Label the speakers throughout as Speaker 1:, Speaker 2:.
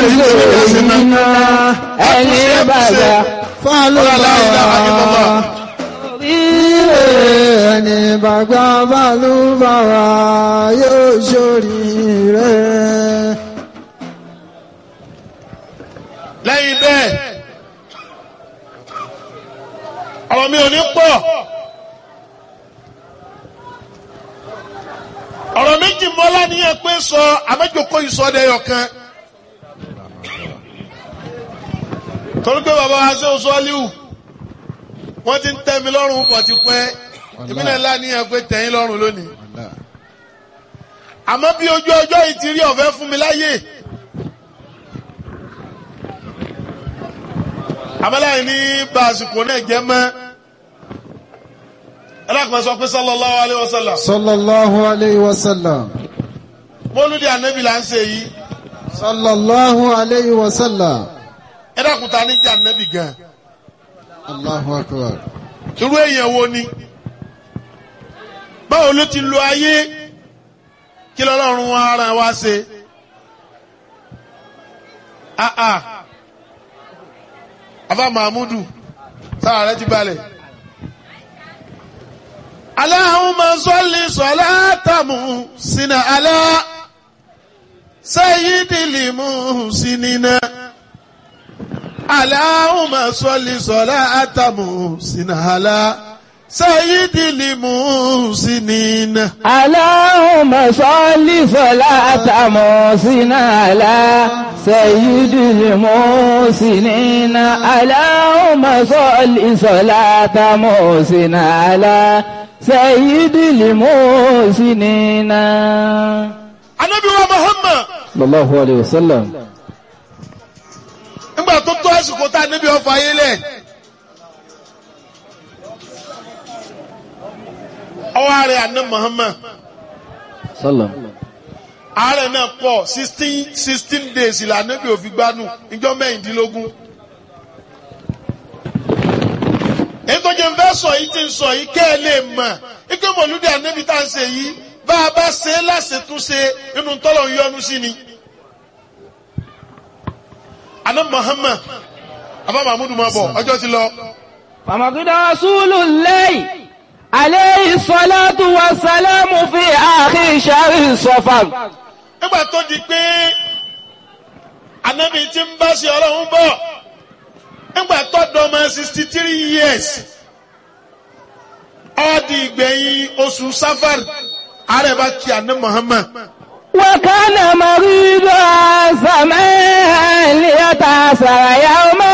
Speaker 1: iná ẹni bàjá
Speaker 2: fálùbáwá ẹni bàgbà fálùbáwá yóò ṣoríire.
Speaker 3: lẹ́yìn bẹ́ẹ̀ ọ̀rọ̀ mi ò ní pọ̀ ọ̀rọ̀ méjì mọ́lá níyẹn pé sọ àmẹ́jọkọ ìsọdẹ̀yọ̀ kan torí pé bàbá wa ṣe oṣù ọ́líwù wọ́n ti ń tẹ́ mi lọ́rùn pọ̀ ti pẹ́ èmi náà láníyàn pé tẹ̀yìn lọ́rùn lónìí àmọ́ bí ojú ọjọ́ yìí ti rí ọ̀fẹ́ fún mi láyè. àmàlàyé ní bá àsìkò náà jẹ́ mọ́ ẹlẹ́kùnrin sọ pé sallallahu alayhi wa sallam
Speaker 2: sallallahu alayhi wa sallam.
Speaker 3: mọ́lúdì ànábì là ń ṣe yìí
Speaker 2: sallallahu alayhi wa sallam.
Speaker 3: ẹlẹ́kùnrin ta ní jẹ́ ànábì gan
Speaker 2: allahu akbar.
Speaker 3: irú èèyàn wo ni báwo ló ti lo ayé kí lọ́lọ́run ara wa ṣe ah ah afa mahmudu sára rẹ ti balẹ̀. Allahumma salli salatamu sina ala sayyidil muhsinina. Allahumma salli salatamu sina ala sayyidil muhsinina.
Speaker 1: Allahumma salli salata musina ala sayyidil musinina. Allahumma salli salata musina ala sayyidil musinina.
Speaker 3: Anabi wa Muhammad
Speaker 1: Sallallahu alayhi wa sallam.
Speaker 3: nígbà tó tó àsìkò tá a níbi ọ̀fọ̀ ayé lẹ̀. Ọwọ́ ààrẹ àná Muhammad.
Speaker 1: Sallam.
Speaker 3: ààrẹ náà pọ̀ sixteen sixteen days ìlànà bí òfin gbanú ìjọ mẹ́rìndínlógún. èyí tó jẹ́ ń fẹ́ sọ yìí ti ń sọ yìí kẹ́ ẹ lè mọ̀ ike mọ̀lúdì ànábì tá à ń ṣe yìí bá a bá ṣe é láṣetúnṣe inú tọ́lọ̀ ń yọnu sí ni. àná Muhammad abá mahmudu máa bọ̀ ọjọ́ ti lọ.
Speaker 1: فمقد رسول الله عليه الصلاة والسلام في آخر شهر صفر
Speaker 3: nígbà tó di pé ànábì ti ń bá ṣe ọlọ́run bọ̀ nígbà tó dọ́mọ sixty three years ó di ìgbẹ̀yìn oṣù safar ààrẹ bá kí àná Muhammad
Speaker 1: وكان مريضا زمان ليتأثر يوما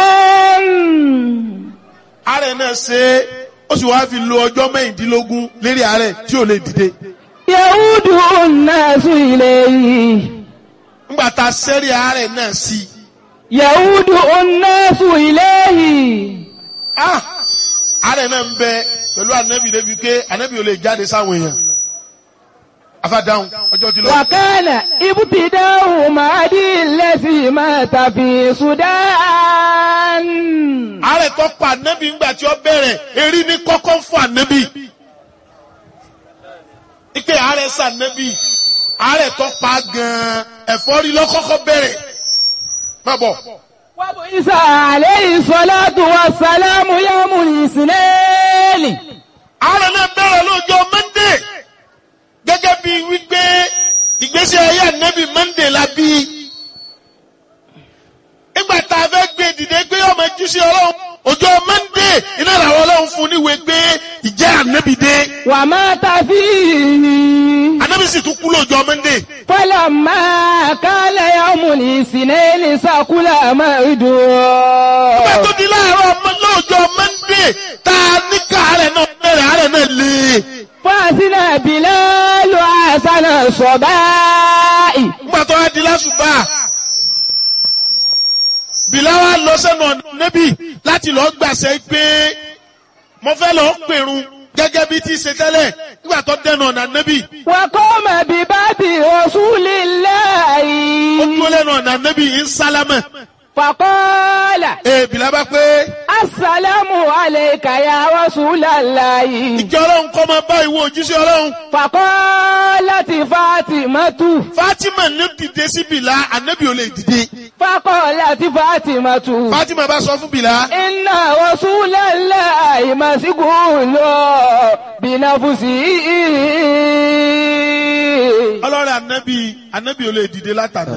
Speaker 3: ààrẹ náà ṣe é ó sì wáá fi lo ọjọ́ mẹ́rìndínlógún lérí ààrẹ tí ò lè dìde
Speaker 1: يعود الناس إليه
Speaker 3: nígbà tá a sẹ́rí ààrẹ náà sí i
Speaker 1: يعود الناس إليه
Speaker 3: ah ààrẹ náà ń bẹ pẹ̀lú ànábì débi pé ànábì ò lè jáde sáwọn èèyàn afádáhùn ọjọ́ ti lọ.
Speaker 1: وكان ابتداء مهدي الذي مات في السودان
Speaker 3: ààrẹ tó pa ànábì ńgbà tí ó bẹ̀rẹ̀ erí ní kọ́kọ́ fún ànábì. ike ààrẹ sànábì ààrẹ tó pa gan-an ẹ̀fọ́rí lọ́kọ́kọ́ bẹ̀rẹ̀. má bọ̀
Speaker 1: وبعث عليه الصلاة والسلام يوم الاثنين
Speaker 3: ààrẹ náà bẹ̀rẹ̀ lọ́jọ́ mọ́ndé gẹ́gẹ́ bí wípé ìgbésí ayé ànábì mọ́ndé la bí. nígbà tá a fẹ́ gbé dìde pé ọmọ jíṣẹ́ ọlọ́run ọjọ́ mọ́ndé iná làwọn ọlọ́run fún níwèé pé ìjẹ́ ànábì dé.
Speaker 1: ومات فيه
Speaker 3: ànábì sì tún kú lọ́jọ́ mọ́ndé.
Speaker 1: فلما كان يوم الاثنين سكل
Speaker 3: Nígbà
Speaker 1: مرده
Speaker 3: tó di láàárọ̀ ọmọ lọ́jọ́ Mọ́ndé tá a ní ká àárẹ̀ náà bẹ̀rẹ̀ àárẹ̀ náà lé.
Speaker 1: فأذن بلال حسن الصباء
Speaker 3: Nígbà tó wá di lásùbà. Bìláwá lọ sẹ́nu ọ̀nà níbí láti lọ gbàṣẹ pé mo fẹ́ lọ pèrun gẹ́gẹ́ bí ti ṣe tẹ́lẹ̀ nígbà tó dẹnu ọ̀nà níbí.
Speaker 1: وقام بباب رسول الله
Speaker 3: Ó dúró lẹ́nu ọ̀nà níbí ń sálámẹ̀.
Speaker 1: فقال
Speaker 3: Ee Bìlá bá pé
Speaker 1: السلام عليك يا رسول الله
Speaker 3: ìjọ ọlọ́run kọ́ máa bá ìwọ òjíṣẹ́ ọlọ́run.
Speaker 1: فقالت فاطمة
Speaker 3: Fátímà ní dìde sí Bìlá, ànábì ò lè dìde.
Speaker 1: فقالت فاطمة
Speaker 3: Fatima bá sọ fún Bìlá.
Speaker 1: إن رسول الله مسجون بنفسه
Speaker 3: ọlọ́rẹ̀ ànábì ànábì ò lè dìde látàná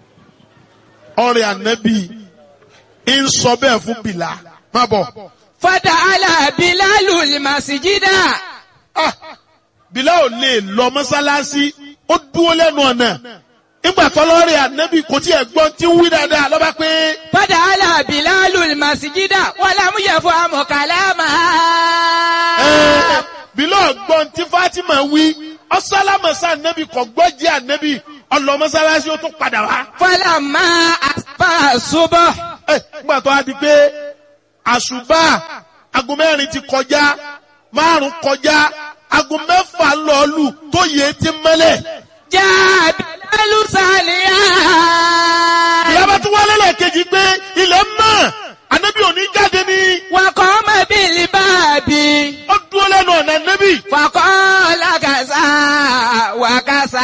Speaker 3: ọ̀rẹ́ ànábì ń sọ bẹ́ẹ̀ fún bìlà má bọ̀
Speaker 1: فتعالى بلال المسجد
Speaker 3: Ah, bìlà ò lè lọ mọ́sálásí ó dúró lẹ́nu ọ̀nà nígbà tọ́lọ́rẹ̀ ànábì kò tí ẹ̀ gbọ́n tí ń wí dáadáa lọ́ba pé
Speaker 1: فتعالى بلال المسجد ولم يفهم كلامها
Speaker 3: ẹ̀, bìlà ọ̀gbọ́n tí Fatima wí ọ̀sálámọ̀sá ànábì kò gbọ́ jẹ́ ànábì ọlọ́ mọ́sálásí ó tún padà wá.
Speaker 1: فلما أصبح الصبح
Speaker 3: Ẹ, nígbà tó a di pé àṣùbà aago mẹ́rin ti kọjá márùn kọjá aago mẹ́fà lọ́ọ̀lù tó yẹ ti mẹ́lẹ̀.
Speaker 1: جاء بلال ساليا
Speaker 3: ìyábá tún wálé lẹ́ẹ̀kejì pé ilẹ̀ mọ́ ànábì òní jáde ní
Speaker 1: وقام بالباب
Speaker 3: ó dúró lẹ́nu ọ̀nà ànábì.
Speaker 1: فقال كذا وكذا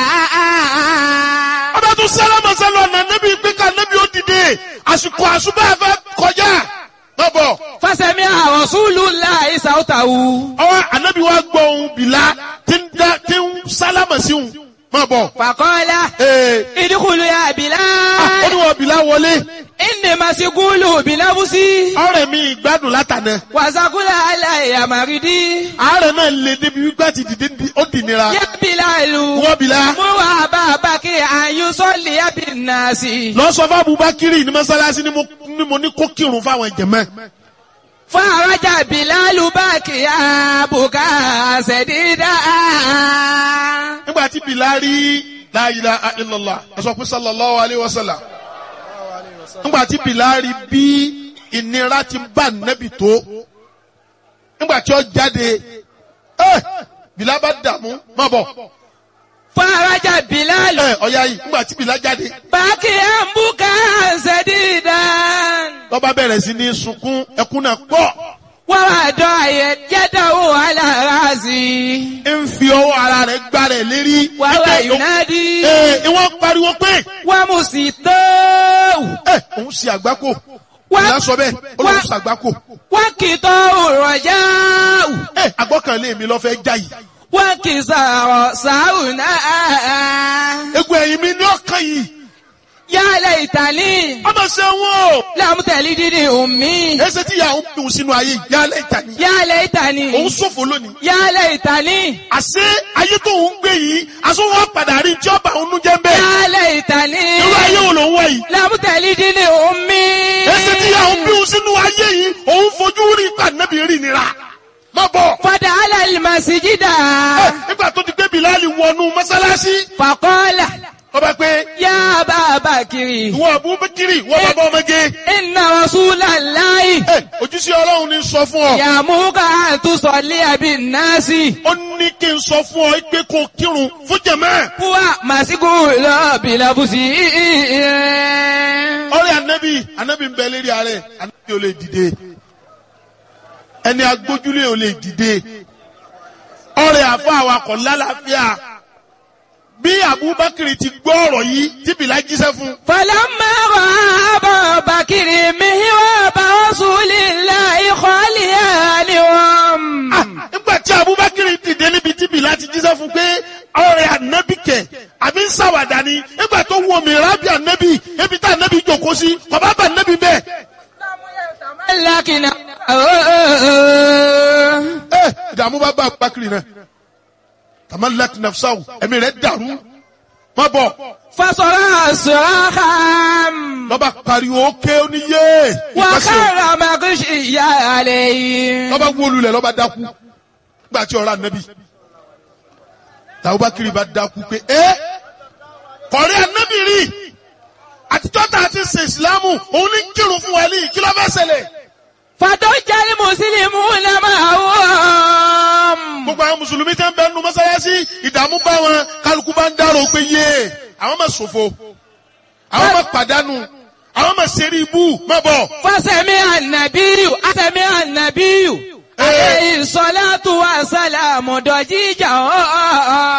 Speaker 3: ọba tún sálámà sálọ ọ̀nà ànábì pé ká ànábì ó dìde àsìkò àṣùbà fẹ́ kọjá. má bọ̀
Speaker 1: فسمع رسول الله صوته
Speaker 3: ọwọ́ ànábì wa gbọ́ ohun bìlá tí ń dá- tí ń sálámà sí òun má bọ̀.
Speaker 1: فقال
Speaker 3: Ee,
Speaker 1: ادخل يا
Speaker 3: ah, ó
Speaker 1: بلال
Speaker 3: ní wọ́n bìlá wọlé.
Speaker 1: إني مسجول بنفسي
Speaker 3: ọ̀rẹ́ mi ìgbádùn látànà
Speaker 1: وسقل علي مريدي
Speaker 3: àárẹ̀ náà lè débi wípé àti dìde di- ó dì nira
Speaker 1: يا بلال
Speaker 3: wọ́n bìlá
Speaker 1: مر أبا بكر أن يصلي بالناس
Speaker 3: lọ sọ fún Abubakiri ní mọ́sálásí ni mo- ni mo ní kó kírun fáwọn jẹ̀mọ́
Speaker 1: فرجع بلال باكيا بكاء سديدا
Speaker 3: nígbà tí Bìlá rí la ilaha illallah ẹ sọ pé sallallahu alayhi wa sallam nígbà tí Bìlá rí bí ìnira ti bá nẹ́bì tó nígbà tí ó jáde ẹ Bìlá bá dààmú má bọ̀
Speaker 1: فرجع بلال
Speaker 3: ẹ ọ̀ya yìí nígbà tí Bìlá jáde
Speaker 1: باكيا بكاء سديدا
Speaker 3: lọ́ba bẹ̀rẹ̀ sí ní sunkún ẹkún náà pọ̀.
Speaker 1: ووضع يده على راسي
Speaker 3: ń fi ọwọ́ ara rẹ̀ gbá rẹ̀ lérí.
Speaker 1: وهو
Speaker 3: Ẹ,
Speaker 1: ينادي
Speaker 3: ẹ, ìwọ́n pariwo pé
Speaker 1: ومسيطه
Speaker 3: ẹ òun ṣe àgbákò.
Speaker 1: Wá-
Speaker 3: ìyá sọ bẹ́ẹ̀ ó lóun
Speaker 1: wá-
Speaker 3: ṣe àgbákò.
Speaker 1: وكتاه الرجاء
Speaker 3: ẹ àgbọ́kànlé mi lọ fẹ́ já yìí.
Speaker 1: وكسار ساونا
Speaker 3: egun ẹ̀yìn mi ní ọkàn yìí.
Speaker 1: يا ليتني
Speaker 3: ọmọ ṣe wọn o.
Speaker 1: لم تلدني أمي
Speaker 3: ẹsẹ̀ tí ìyá òun dùn sínú ayé yìí. yálẹ̀ ìta ni.
Speaker 1: يا
Speaker 3: òun
Speaker 1: ليتني
Speaker 3: ṣòfò lónìí.
Speaker 1: يا ليتني
Speaker 3: àṣé ayé tó ń gbé yìí aṣọ wọn padà rí tí ọba òun jẹ́ ń bẹ́ẹ̀.
Speaker 1: يا ليتني
Speaker 3: irú ayé wo ló ń wá yìí.
Speaker 1: لم تلدني أمي
Speaker 3: ẹsẹ̀ tí ìyá òun dùn sínú ayé yìí òun fojú rí pàdánù rí nira. má bọ̀.
Speaker 1: فدخل المسجد
Speaker 3: Ẹ, nígbà tó ti gbé Bilali wọnú mọ́sálásí
Speaker 1: فقال
Speaker 3: ọba pé
Speaker 1: يا أبا بكر
Speaker 3: ìwọ Abubakiri ìwọ bàbá ọmọge
Speaker 1: إن رسول الله
Speaker 3: ẹ ojúṣe Ọlọ́run ní sọ fún ọ
Speaker 1: يأمرك أن تصلي بالناس
Speaker 3: ó ní kí n sọ fún ọ pé kó kírun fún jẹmẹ
Speaker 1: هو مسجول بلبسه
Speaker 3: ọ̀rẹ́ anabi anabi ń bẹ lérí ààrẹ anabi ò lè dìde ẹni agbójúlé ò lè dìde ọ̀rẹ́ àfọ awakọ̀ lálàáfíà bí Abubakar ti gbọ́ ọ̀rọ̀ yìí tí Bilal jíṣẹ́ fún
Speaker 1: فلما رأى أبا بكر مهراب رسول الله خاليا لهم
Speaker 3: Ah, nígbà tí Abubakar dìde níbi tí Bilal ti jíṣẹ́ fún pé ọ̀rẹ́ ànábì kẹ̀ àbí ń ṣàwàdà ni nígbà tó wọ mìíràn bí ànábì ebi tá ànábì jòkó sí bàbá bá ànábì bẹ́ẹ̀.
Speaker 1: لكن
Speaker 3: ẹ ìdààmú bá bá Abubakar náà tamalak nafsaw ẹ̀mí rẹ̀ dàrú má bọ̀
Speaker 1: فصرع صراخا
Speaker 3: lọ́ba pariwo ké oníyé ìpàṣẹ
Speaker 1: وخر مغشيا عليه
Speaker 3: lọ́ba wólulẹ̀ lọ́ba dákú nígbà tí ọ̀rọ̀ ànábì Abubakar bá dákú pé ẹ kọ̀rí ànábì rí àtijọ́ tá a ti ṣe ìsìlámù òun ní kírun fún wa ní kí ló fẹ́ ṣẹlẹ̀.
Speaker 1: فضج المسلمون معهم
Speaker 3: gbogbo àwọn mùsùlùmí tẹ́ ń bẹ nu mọ́sálásí ìdààmú bá wọn kálukú bá ń dárò pé yé àwọn máa ṣòfò àwọn máa pàdánù àwọn máa ṣeré ibú má bọ̀.
Speaker 1: فسمع النبي سمع النبي عليه الصلاة والسلام ضجيجا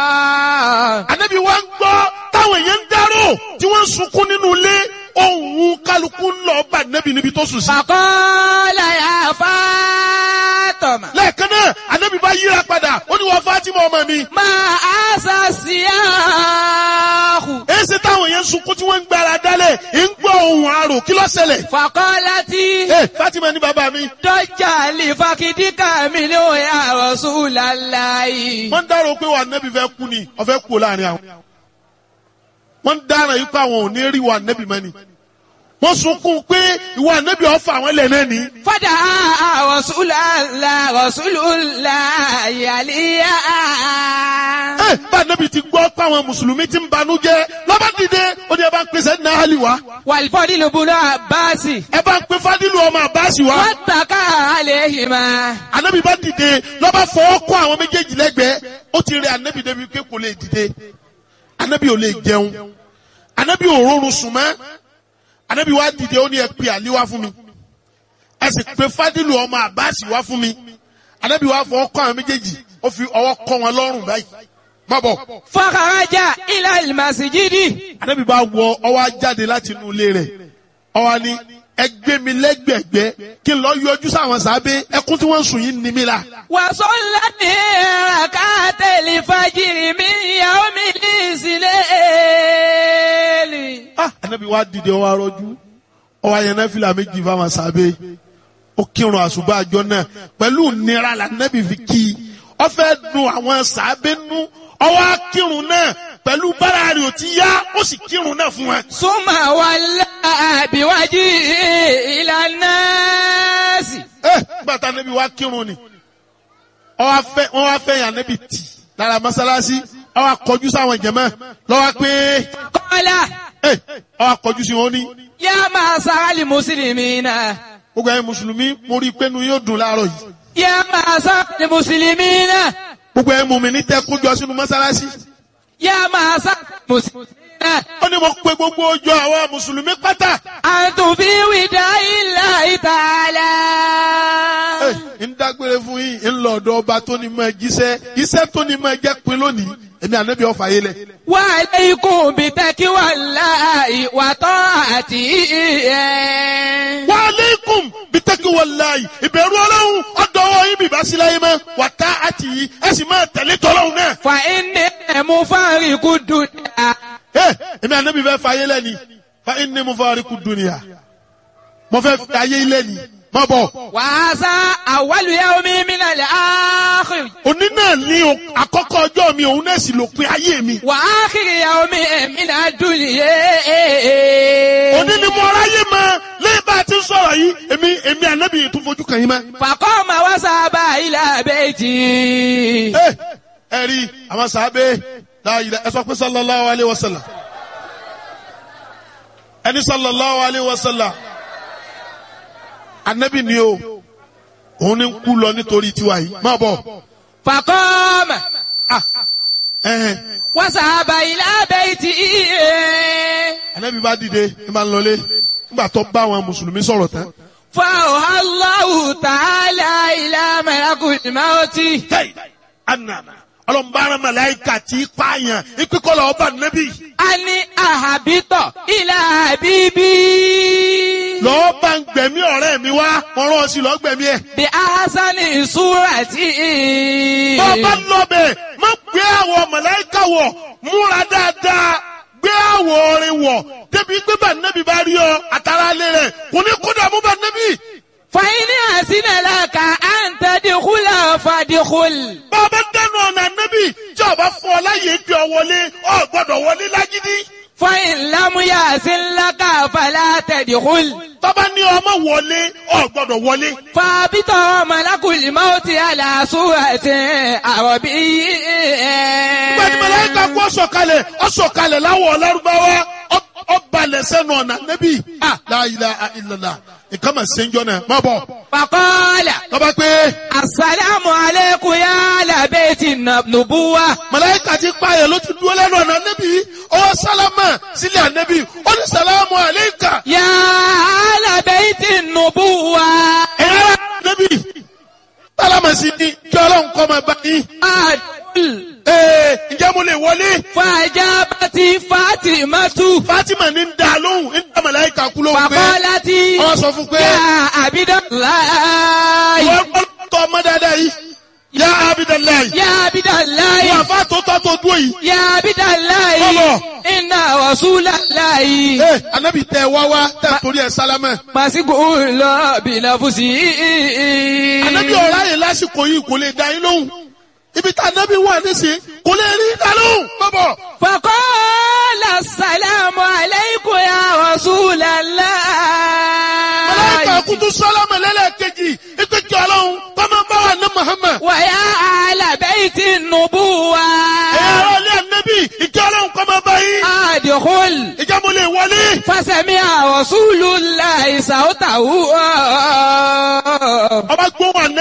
Speaker 3: ànábì wa ń gbọ́ táwọn èèyàn ń dárò tí wọ́n ń sunkún nínú ilé ohun kálukú ń lọ bá nẹ́bì níbi tó sùn sí.
Speaker 1: فقال يا فاطمة
Speaker 3: lẹ́ẹ̀kan náà ànábì bá yíra padà ó ní wọ́n Fátímà ọmọ mi.
Speaker 1: ما أسى السياح
Speaker 3: èsì táwọn yẹn ń sunkún tí wọ́n ń gbára dálẹ̀ ń gbọ́ ohun àrò kí ló ṣẹlẹ̀.
Speaker 1: فقالت
Speaker 3: ẹ Fátímà ní bàbá mi.
Speaker 1: ضج لفخذك منه يا رسول الله
Speaker 3: wọ́n ń dárò pé wà nẹ́bì fẹ́ kú ni ọ̀fẹ́ kú láàrin àwọn. wọ́n ń dára yìí pé àwọn ò ní rí wà nẹ́bì mọ́ ni. wọ́n sunkún pé ìwà nẹ́bì ọ̀fà àwọn ilẹ̀ náà ni.
Speaker 1: فدعا رسول الله رسول الله عليا
Speaker 3: ẹ bá nẹ́bì ti gbọ́ pé àwọn mùsùlùmí ti ń banújẹ́ lọ́ba dìde ó ní ẹ bá ń pèsè ní ahali wa
Speaker 1: والفضل بن عباس
Speaker 3: ẹ bá ń pe fadilu ọmọ abasi wa.
Speaker 1: واتكى عليهما
Speaker 3: anabi bá dìde lọ́ba fọwọ́ kọ́ àwọn méjèèjì lẹ́gbẹ̀ẹ́ ó ti rẹ anabi débi pé kò lè dìde anabi ò lè jẹun anabi ò rọrùn sùn mọ́ anabi wá dìde ó ní ẹ pe àlí wá fún mi ẹ sì pe fadilu ọmọ abasi wá fún mi anabi wá fọwọ́ kọ́ àwọn méjèèjì ó fi ọwọ́ kọ́ wọn lọ́rùn báyìí má bọ̀
Speaker 1: فخرج إلى المسجد
Speaker 3: anabi bá wọ ọwọ́ á jáde láti inú ilé rẹ̀ ọwọ́ ni ẹ gbé mi lẹ́gbẹ̀gbẹ́ kí n lọ yọjú sáwọn sábẹ́ ẹkún tí wọ́n ń sùn yìí ní mi la.
Speaker 1: وصلت ركعت الفجر من يوم الإسلام
Speaker 3: ah anabi wa dìde ọwọ arọjú ọwọ ayẹnẹ fìlà méjì fáwọn sábẹ́ ó kírun àṣùbà àjọ náà pẹ̀lú nira la anabi fi kí i ó fẹ́ dùn àwọn sábẹ́ nú ọwọ akírun náà pẹ̀lú bára rẹ̀ ò ti yá ó sì kírun náà fún wa.
Speaker 1: ثم ولى بوجهه إلى الناس
Speaker 3: ẹ gbàtà anabi wa kírun ni ọwọ afẹ wọn wá fẹ́ yàn anabi tì lára mọ́sálásí ọwọ akọjú sáwọn jẹmọ lọwọ pé
Speaker 1: قال
Speaker 3: ẹ ọwọ akọjú sí wọn ní.
Speaker 1: يا معشر المسلمين
Speaker 3: gbogbo ẹ̀yin mùsùlùmí mo rí i pé nu yóò dùn láàárọ̀ yìí.
Speaker 1: يا معشر المسلمين
Speaker 3: gbogbo ẹ̀ mú mi ní tẹ́ kójọ sínú mọ́sálásí.
Speaker 1: يا معشر المسلمين
Speaker 3: ó ní mo pe gbogbo ọjọ́ àwọn mùsùlùmí pátá.
Speaker 1: أنتم في وداع الله تعالى
Speaker 3: Ẹ, ń dágbére fún yín ń lọ ọ̀dọ̀ ọba tó ní mọ jíṣẹ́ iṣẹ́ tó ní mọ jẹ́ pin lónìí èmi ànábì ọ̀fà yé lẹ̀.
Speaker 1: وعليكم بتقوى الله وطاعته
Speaker 3: wa aleikum bitaki walayi ìbẹ̀rù ọlọ́run ọ̀dọ́wọ́ yín bìbá sí láyé mọ́ wà tá àti yìí ẹ sì máa tẹ̀lé tọ́lọ́run náà.
Speaker 1: فإني مفارق الدنيا
Speaker 3: Ẹ, èmi ànábì fẹ́ fà yé lẹ́ni fa inni mufariqu dunya mo fẹ́ fà yé lẹ́ni má bọ̀.
Speaker 1: وهذا أول يوم من الآخر
Speaker 3: òní náà ní o- àkọ́kọ́ ọjọ́ mi òun náà sì lópin ayé mi.
Speaker 1: وآخر يوم من الدنيا
Speaker 3: òní ni mo ráyè mọ lẹ́yìn bá a ti ń sọ̀rọ̀ yìí èmi èmi ànábì yìí tún fojú kàn yín mọ́.
Speaker 1: فقام وذهب إلى بيته
Speaker 3: ẹ ẹ rí àwọn sàábé láàyè ẹ sọ pé sallallahu alayhi wa sallam ẹni sallallahu alayhi wa sallam ànábì ni o òun ni ń kú lọ nítorí tiwa yìí má bọ̀
Speaker 1: فقام
Speaker 3: ah ẹhẹn
Speaker 1: وذهب إلى بيته
Speaker 3: ànábì bá dìde ẹ máa ń lọlé nígbà tó bá àwọn mùsùlùmí sọ̀rọ̀ tán.
Speaker 1: فأوحى الله تعالى إلى ملك الموت
Speaker 3: tẹ́yì anana ọlọ́mbàrán màláìka tí pààyàn ìpínkọ́lọ̀ ọba nẹ́bí
Speaker 1: أن أهبط إلى حبيبي
Speaker 3: lọ́ọ́ bá ń gbẹ̀mí ọ̀rẹ́ mi wá wọ́n rán ọ sí lọ́ọ́ gbẹ̀mí ẹ̀.
Speaker 1: بأحسن صورة
Speaker 3: bọ́ọ̀bá lọ́bẹ̀ má gbé àwọ̀ màláìka wọ̀ múra dáadáa gbé àwọ̀ orin wọ̀ débi pé bá nẹ́bí bá rí ọ àtàrà alẹ́ rẹ̀ kò ní kó dààmú bá nẹ́bí.
Speaker 1: فإن أحسن لك أن تدخل فادخل
Speaker 3: bọ́ọ̀bá dẹnu ọ̀nà nẹ́bí tí ọba fún ọ láyé gbé ọ wọlé ọ gbọ́dọ̀ wọlé lágídí.
Speaker 1: فإن لم يحسن لك فلا تدخل
Speaker 3: tọ́ba ní ọmọ wọlé ọ gbọ́dọ̀ wọlé.
Speaker 1: فابط ملك الموت على صورة عربي
Speaker 3: gbẹ̀dì mẹlẹ́ka kú ọ̀sọ̀kalẹ̀ ọ̀sọ̀kalẹ̀ láwọ̀ ọlọ́rùbáwá ọbalẹ̀ sẹ́nu ọ̀nà nẹ́bí. la ilaha illallah nǹkan mà ṣe ń jọ náà má bọ̀.
Speaker 1: فقال
Speaker 3: tọ́ba pé
Speaker 1: السلام عليكم يا أهل بيت النبوة
Speaker 3: mẹlẹ́ka ti pààyàn ló ti dúró lẹ́nu ọ̀nà nẹ́bí ọwọ́ sálámà sílẹ̀ ànẹ́bí ó ní sàlámù àlẹ́kà
Speaker 1: يا أهل بيت النبوة
Speaker 3: ẹ̀yà nẹ́bí. sálámà sí ni kí ọlọ́run kọ́ máa bá yín.
Speaker 1: أدخل
Speaker 3: ee ǹjẹ́ mo lè wọlé
Speaker 1: Fàjábàtì Fátímátù.
Speaker 3: Fatima ní ń da lóhùn ń dá màláìka kú lóhùn pé
Speaker 1: Fàkọ́látì.
Speaker 3: wọ́n sọ fún pé
Speaker 1: Yá Abidalayi.
Speaker 3: wọ́n gbọ́ tọ́ ọmọ dáadáa yìí yá Abidalayi
Speaker 1: Yá Abidalayi.
Speaker 3: wọ́n àfa tó tọ́ tó dúró yìí.
Speaker 1: Yá Abidalayi.
Speaker 3: Bọ́bọ̀.
Speaker 1: Iná Rasulalayi.
Speaker 3: ee anabi tẹ wá wá tẹ torí ẹ sálámẹ.
Speaker 1: Màsíkò lọ bìnàfùsì.
Speaker 3: anabi ọ̀rá yẹn lásìkò yìí kò lè dá yín lóhùn ibi tá anabi wà nísìnyí kò lè rí dá lóhùn bọ́bọ̀.
Speaker 1: Fàkọ́lá sàlámù aláìkò ya Rasulallah.
Speaker 3: màláìka kutu sálámẹ lẹ́lẹ́kejì ipe kí ọlọ́run tọ́mọ bá wà ní Muhammad.
Speaker 1: Wàyà àlàbẹ́ẹ̀tì nùbúwa.
Speaker 3: ẹ̀rọ ilé anabi ìjọ ọlọ́run kọ́ máa bá yín.
Speaker 1: Àdìkúl.
Speaker 3: ìjà mo lè wọlé.
Speaker 1: Fásẹ̀mí Rasulullah ìsàwọ́tàwù.
Speaker 3: ọba gbóhùn anabi.